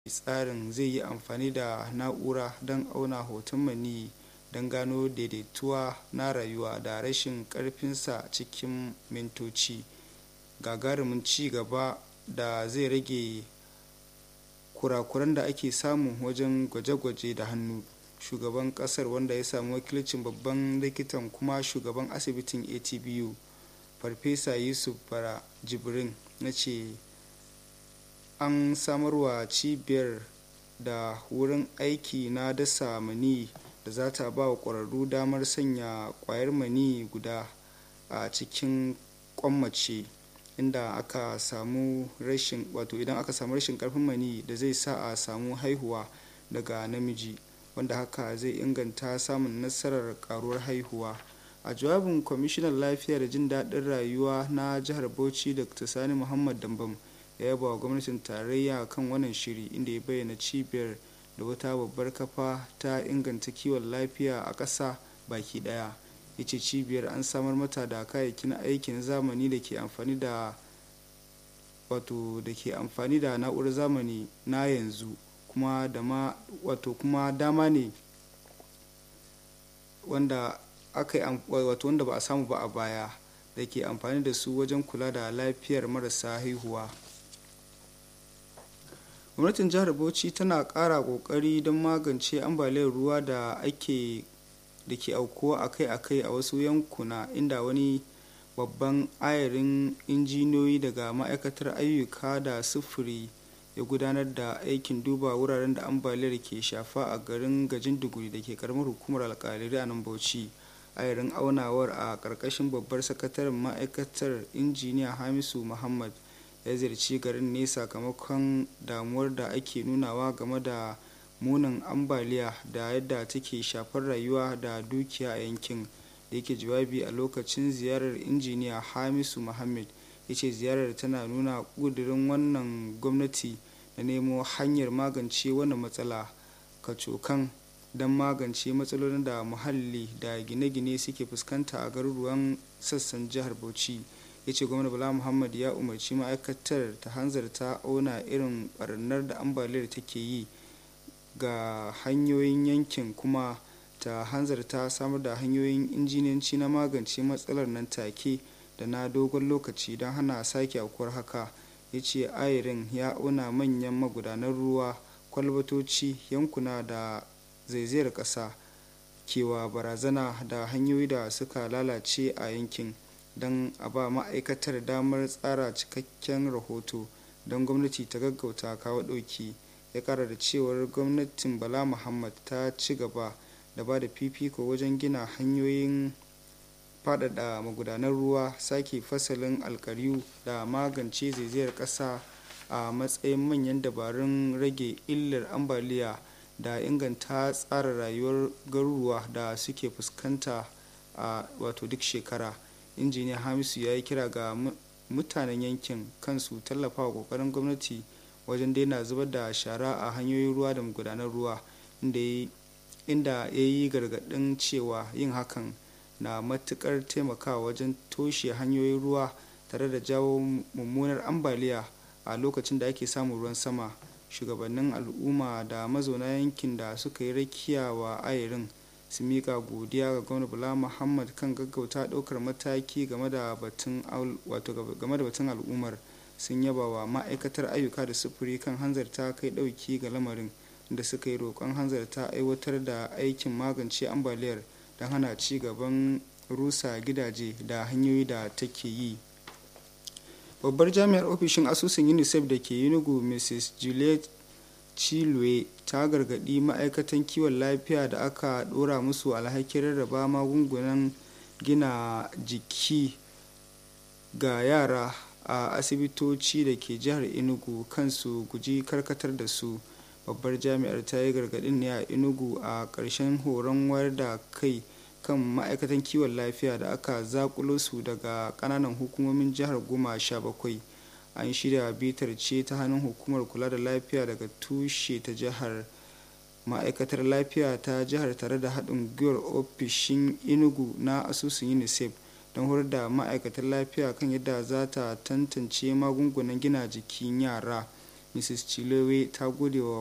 tsarin zai yi amfani da na'ura don auna hoton maniyyi don gano daidaituwa na rayuwa da rashin ƙarfinsa cikin mintoci gagarumin ci gaba da zai rage kurakuran da ake samu wajen gwaje-gwaje da hannu shugaban kasar wanda ya samu wakilcin babban likitan kuma shugaban asibitin atbu farfesa yusuf bara jibrin na ce an samarwa cibiyar da wurin aiki na dasa mani da za ta ba wa ƙwararru damar sanya ƙwayar mani guda a cikin kwammace inda aka samu rashin wato idan aka samu rashin karfin mani da zai sa a samu haihuwa daga namiji wanda haka zai inganta samun nasarar karuwar haihuwa a jawabin kwamishinan lafiya da jin daɗin rayuwa na jihar bauchi dr sani muhammad dambam ya yaba wa gwamnatin tarayya kan wannan shiri inda ya bayyana cibiyar da wata babbar kafa ta inganta kiwon lafiya a ƙasa baki ɗaya ya ce cibiyar an samar mata da kayayyakin aikin zamani da ke amfani da wato da ke amfani da na'urar zamani na yanzu kuma da ma wato kuma dama ne wanda aka yi wato wanda ba a samu ba a baya da ke amfani da su wajen kula da lafiyar marasa haihuwa gwamnatin jihar bauchi tana ƙara ƙoƙari don magance ambaliyar ruwa da ake da ke aukuwa akai-akai a wasu yankuna inda wani babban ayarin injiniyoyi daga ma'aikatar ayyuka da sufuri ya gudanar da aikin duba wuraren da ambaliyar ke shafa a garin gajin duguri da ke karamar hukumar alkaliri a nan bauchi ayarin aunawar a ƙarƙashin babbar sakataren ma'aikatar injiniya hamisu muhammad ya ziyarci garin ne sakamakon damuwar da ake nunawa game da munin ambaliya da yadda take shafar rayuwa da dukiya a yankin da yake jawabi a lokacin ziyarar injiniya hamisu muhammad ya ce ziyarar tana nuna ƙudurin wannan gwamnati da nemo hanyar magance wannan matsala kacokan don magance matsalolin da muhalli da gine-gine suke fuskanta a garuruwan sassan jihar bauchi ya ce gwamna bala muhammad ya umarci ma'aikatar ta hanzarta auna irin barnar da ambaliyar take yi ga hanyoyin yankin kuma ta hanzarta samar da hanyoyin injiniyanci na magance matsalar nan take da na dogon lokaci don hana sake aukuwar haka ya ce ayirin ya auna manyan magudanan ruwa kwalbatoci yankuna da zaizayar ƙasa kewa barazana da hanyoyi da suka lalace a yankin don a ba ma'aikatar damar tsara cikakken rahoto don gwamnati ta gaggauta kawo ɗauki ya kara da cewar gwamnatin bala muhammad ta ci gaba da ba da fifiko wajen gina hanyoyin faɗaɗa magudanan ruwa sake fasalin alkariyu da magance zaizayar ƙasa a matsayin manyan dabarun rage illar ambaliya da inganta tsara rayuwar garuruwa da suke fuskanta a wato duk shekara injiniya hamisu ya yi kira ga mutanen yankin kansu tallafa wa kokarin gwamnati wajen daina zubar da shara a hanyoyin ruwa da magudanar ruwa inda ya yi gargaɗin cewa yin hakan na matukar taimakawa wajen toshe hanyoyin ruwa tare da jawo mummunar ambaliya a lokacin da ake samun ruwan sama shugabannin al'umma da mazauna yankin da suka yi rakiya wa ayarin su mika godiya ga gwamna bala muhammad kan gaggauta ɗaukar mataki game da batun al'ummar sun yaba wa ma'aikatar ayyuka da sufuri kan hanzarta kai ɗauki ga lamarin da suka yi roƙon hanzarta aiwatar da aikin magance ambaliyar don hana ci gaban rusa gidaje da hanyoyi da take yi babbar jami'ar ofishin asusun unicef da ke yunugu mrs juliet chilwe ta gargaɗi ma'aikatan kiwon lafiya da aka ɗora musu alhakin rarraba magungunan gina jiki ga yara a asibitoci da ke jihar enugu kansu guji karkatar da su babbar jami'ar ta yi gargaɗin ne a enugu a ƙarshen horon wayar da kai kan ma'aikatan kiwon lafiya da aka zakulo su daga ƙananan hukumomin jihar goma sha bakwai an shirya bitar ce ta hannun hukumar kula da lafiya daga tushe ta jihar ma'aikatar lafiya ta jihar tare da haɗin gwiwar ofishin enugu na asusun unicef don horar da ma'aikatar lafiya kan yadda za ta tantance magungunan gina jikin yara mrs chilowe ta gode wa